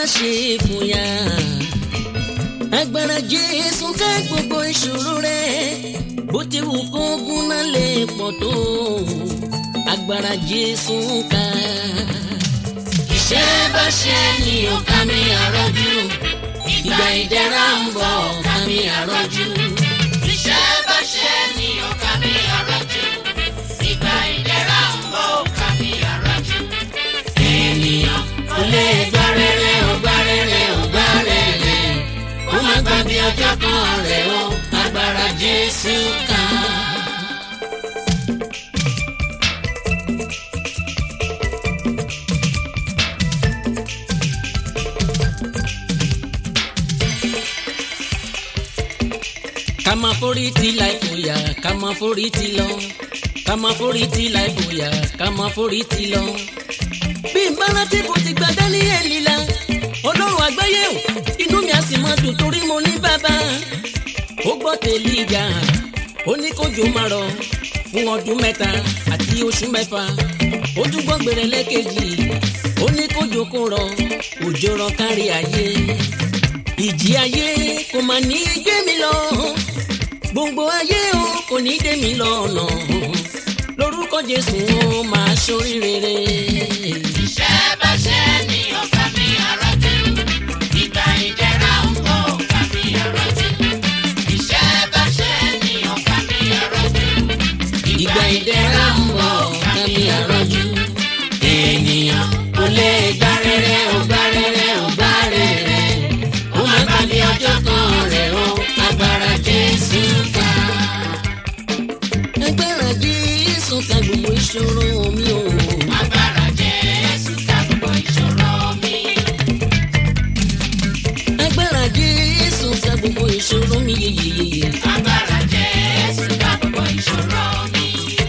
ṣe fòyà agbára jésù ká gbogbo ìṣòro rẹ bó ti wù kó gúnná lè pọ̀ tó agbára jésù ká. iṣẹ́ bá ṣe ni ó ká mi àrọ́jú ìgbà ìdẹ̀ra ń bọ̀ ká mi àrọ́jú. iṣẹ́ bá ṣe ni ó ká mi àrọ́jú ìgbà ìdẹ̀ra ń bọ̀ ká mi àrọ́jú. ènìyàn kò lè gbá rere ó gbá rere ó gbá rere ó má gbàgbé ọjọ́ kan rẹ̀ ó agbára Jésù ká. ká máa forí ti láì fòyà ká máa forí ti lọ ká máa forí ti láì fòyà ká máa forí ti lọ. bí n bá rántí bó ti gba dáníẹ́lì la ọlọ́run àgbáyé o inú mi á sì máa dùn torí mo ní bàbá. ó gbọ́ tèlí ìjà ó ní kójò máa rọ̀ fún ọdún mẹ́ta àti oṣù mẹ́fà ó tún gbọ́ gbèrè lẹ́kẹ̀jì ó ní kójò kó rọ̀ òjò rọ̀ kárí ayé ìjì ayé kò mà ní í gbé mi lọ gbogbo ayé o kò ní í dé mi lọ́nà lórúkọ jésù ó máa ṣoríire. iṣẹ́ bá ṣe ni ó ká mi àrọ́jú ìgbà ìdẹ̀ra ń bọ̀ ká mi àrọ́jú. iṣẹ́ bá ṣe ni ó ká mi àrọ́jú ìgbà ìdẹ̀ra ń bọ̀ ká mi àrọ́jú. ènìyàn kò lè gbá rere ó gbá rere ó gbá rere ó máa gbàgbé ọjọ́ kan rẹ̀ ó agbára jésù ká. agbára jésù ká gbogbo ìṣòro mi o. agbára Jésù ká gbogbo ìṣòro mi. agbára jésù ká gbogbo ìṣòro mi yeyeyeye. agbára Jésù ká gbogbo ìṣòro mi.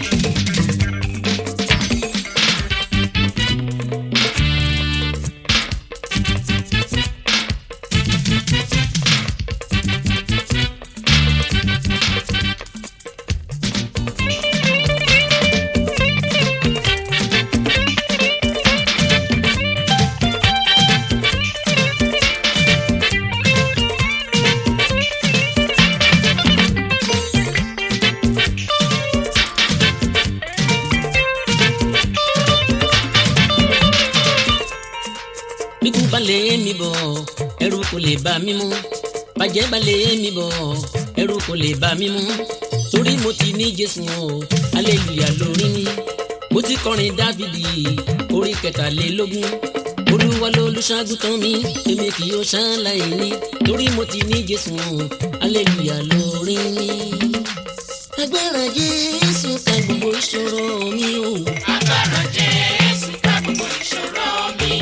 bíkú balẹ̀ mi bọ̀ ẹrù kò lè bá mi mú bàjẹ́ balẹ̀ mi bọ̀ ẹrù kò lè bá mi mú torí mo ti ní jésù o aleluya lórí mi mo ti kọrin dávidi orí kẹtàlélógún olúwa lolùṣàgùtàn mi èmi kì yóò ṣàlàyé ní torí mo ti ní jésù o aleluya lórí mi agbára jésù ká gbogbo ìṣòro mi o. agbára Jésù ká gbogbo ìṣòro mi.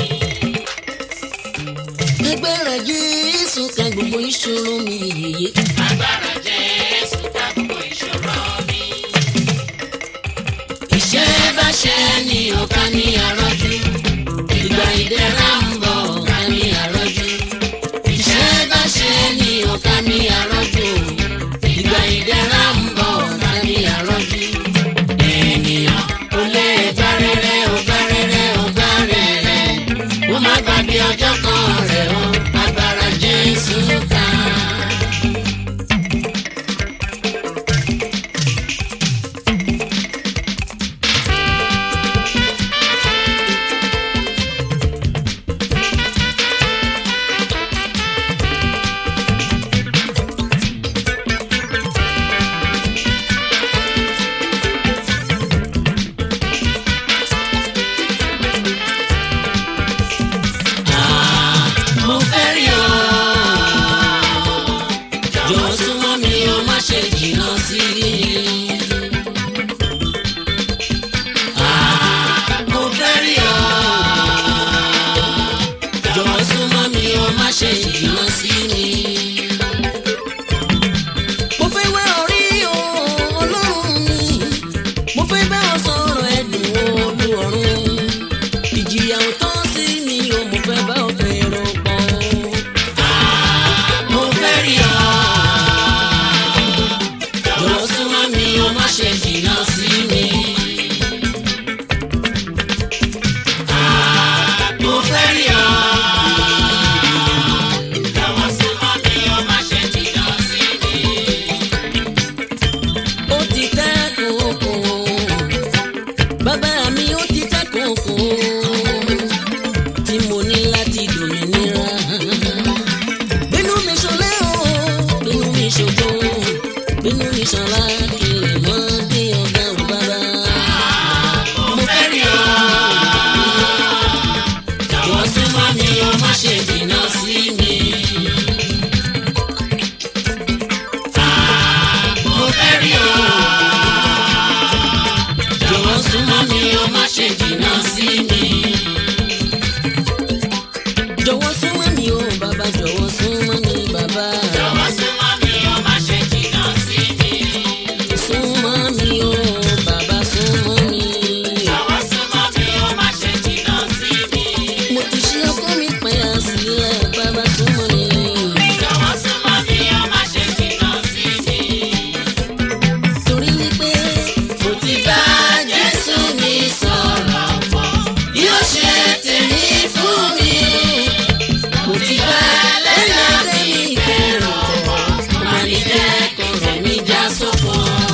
agbára jésù ká gbogbo ìṣòro mi yeye. agbára Jésù ká gbogbo ìṣòro mi. iṣẹ́ bá ṣe ni ó ká ní àrọ́jú ìgbà ìdẹ̀ra ń bọ̀ ká ní àrọ́jú. iṣẹ́ bá ṣe ni ó ká ní àrọ́jú ìgbà ìdẹ̀ra ń bọ̀ ká ní àrọ́jú. ènìyàn kò lè gbá rere ó gbá rere ó gbá rere ó má gbàgbé ọjọ́ kan rẹ̀ ó agbára jésù ká. ti bá Jésù mi sọ̀rọ̀ pọ̀ yóò ṣe tèmi fún mi. Mo ti bá ẹlẹ́dàá mi kẹrù pọ̀ mo máa ní jẹ́ kọ̀rọ̀ mi já sófo.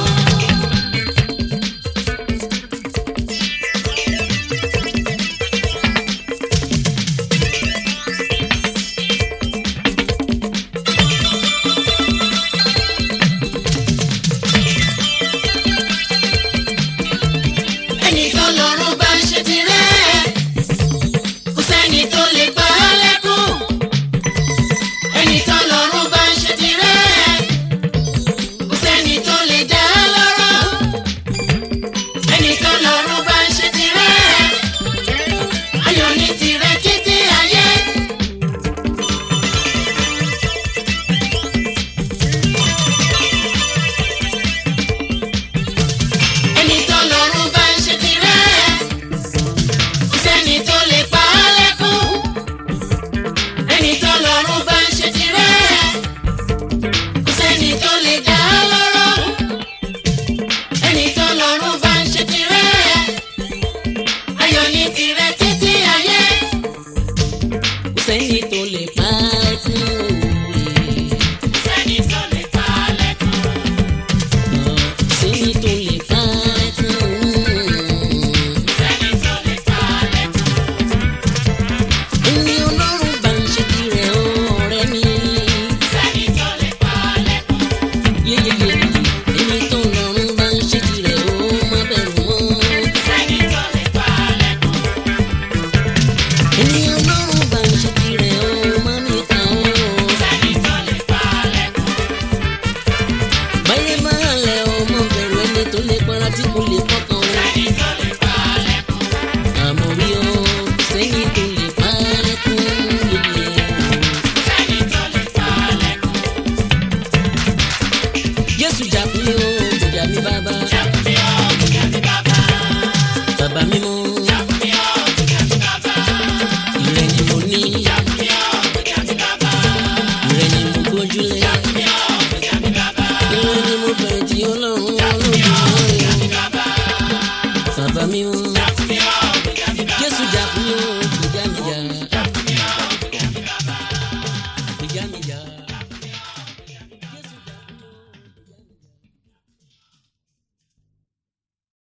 ẹnìkan lọ́rùn bá ń ṣe tirẹ̀ kò sẹ́ni tó lè pa á lẹ́kùn ẹnìkan lọ́rùn bá ń ṣe tirẹ̀ kò sẹ́ni tó lè dá á lọ́rọ̀ ẹnìkan lọ́rùn bá ń ṣe tirẹ̀ ayọ̀ ní tirẹ̀ títí ayé. ẹnìkan lọ́rùn bá ń ṣe tirẹ̀ kò sẹ́ni tó lè pa á lẹ́kùn ẹni tó lọ́rùn bá ń ṣe tirẹ̀ kò sẹ́ni tó lè dá a lọ́rọ̀ ẹni tó lọ́rùn bá ń ṣe tirẹ̀ ayọ̀ ní tirẹ̀ títí ayé. kò sẹ́ni tó lè pa á kún òwe. kò sẹ́ni tó lè pa á lẹ́kùn. kò sẹ́ni tó lè pa á kún òwe. kò sẹ́ni tó lè pa á lẹ́kùn. ẹni ọlọ́run bá ń ṣe tirẹ̀ ọ̀rẹ́ mi. kò sẹ́ni tó lè pa á lẹ́kùn. yeyeye ẹni tó lọ́run bá ń ṣe tirẹ̀ ó má bẹ̀rù mọ́. kò sẹ́ni tó lè pa á lẹ́kùn. ẹni ọlọ́run bá ń ṣe tirẹ̀ ó má mi kàn ó. kò sẹ́ni tó lè pa á lẹ́kùn. báyé máa lẹ̀ ọmọ bẹ̀rù ẹni tó lè para tí kò lè kọ́kàn ó. sẹ́ni tó lè pa á lẹ́kùn. àmọ́ rí ọ sẹ́ni tó lè pa á lẹ́kún yeye. sẹ́ni tó lè pa á lẹ́kùn. Jésù jà fún mi ó gbèjà mi bàbá. Jàpùmí ọ́ gbèjà mi bàbá. Bàbá mímọ́ Jàpùmí ọ́ gbèjà mi bàbá. ìrẹ́ ni mo ní. Jàpùmí ọ́ gbèjà mi bàbá. Ìrẹ́ ni mo gbójúlé. Jàpùmí ọ́ gbèjà mi bàbá. Ìrẹ́ ni mo fẹ̀yìntì ọlọ́run Jàpùmí ọ́ olódùmarè. gbèjà mi bàbá. Bàbá mímọ́